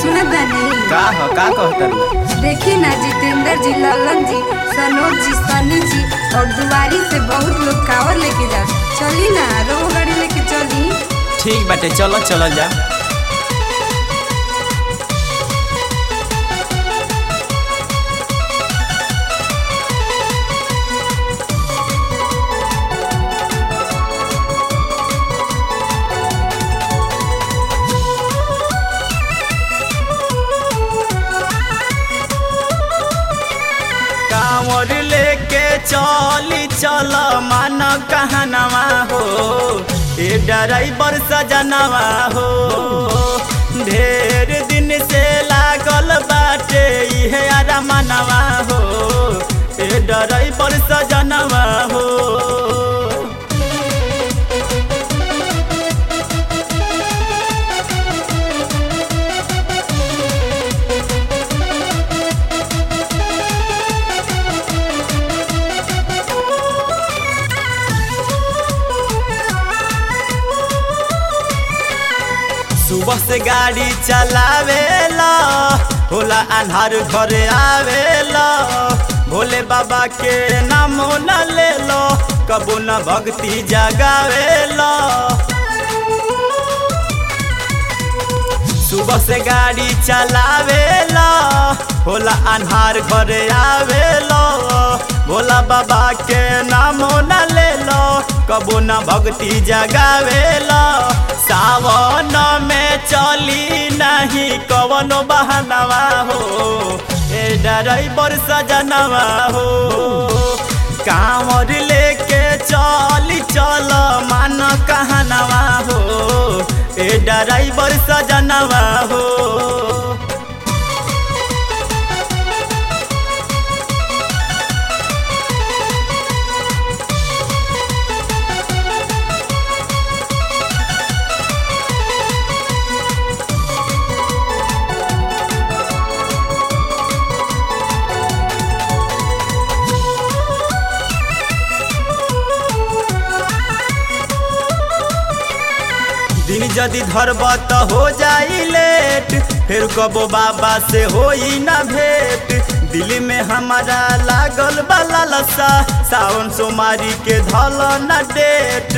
सुनत बानी का ह का कहतर देखी ना जितेंद्र जी ललन जी सनोज जी सनी जी और दुआरी से बहुत लोग कावर लेके जा चली ना रो गाड़ी लेके चली ठीक बाटे चलो चलो जा कांवर लेके चली चल मान कहनवा हो ए ड्राइवर सजनवा हो ढेर दिन से लागल बाटे इहे अरमनवा हो ए ड्राइवर सजनवा हो सुबह से गाड़ी चलावेला होला अन्हार घरे आवेला भोले बाबा के नाम न ले लो कबू न भक्ति जगावेला सुबह से गाड़ी चलावेला होला अन्हार घरे आवेला भोला बाबा के नाम न ले लो कबू न भक्ति जगावेला सावन में चली नहीं कवनो बहनवा हो ए ड्राइवर सजनवा हो कांवर लेके चली चल मान कहनवा हो ए ड्राइवर सजनवा हो दिन यदि धरब त हो जाई लेट फिर कबो बाबा से होई ना भेंट दिल में हमारा लागल बाला लसा सावन सोमारी के धल न डेट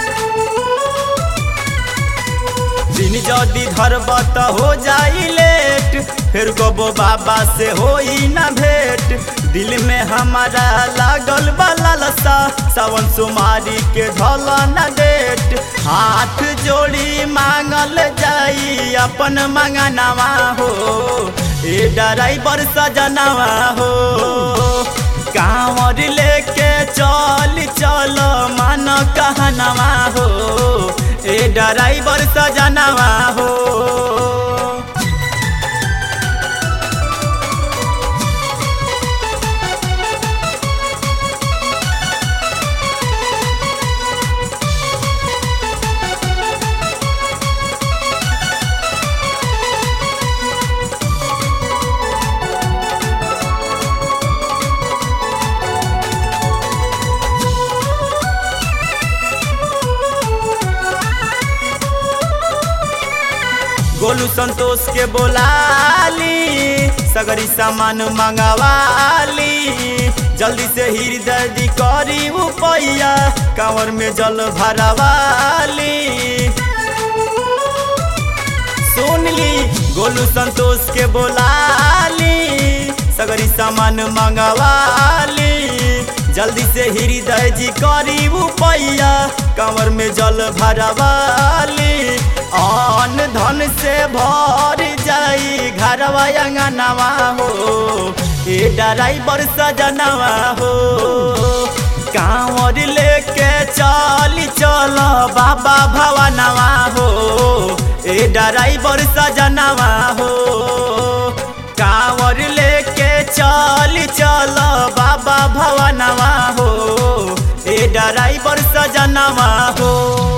दिन यदि धरब त हो जाई लेट फिर कबो बाबा से होई ना भेंट दिल में हमारा लागल बाला लसा सावन सोमारी के धल न डेट हाथ जोड़ी मांगल जाई अपन मंगनवा हो ए ड्राइवर सजनवा हो कांवर लेके चल चल मान कहनवा हो ए ड्राइवर सजनवा हो गोलू संतोष के बोलाली सगरी सामान मंगवाली जल्दी से हृदय करी उपैया कांवर में जल भरवाली सुन ली गोलू संतोष के बोलाली सगरी सामान मंगवाली जल्दी से हृदय जी करी उपैया कंवर में जल भरवाली अन धन से भर जाई घरवा अंगनवा हो ए ड्राइवर सजनवा हो कांवर लेके चली चल बाबा भवनवा हो ए ड्राइवर सजनवा हो कांवर लेके चली चल बाबा भवनवा हो ए ड्राइवर सजनवा हो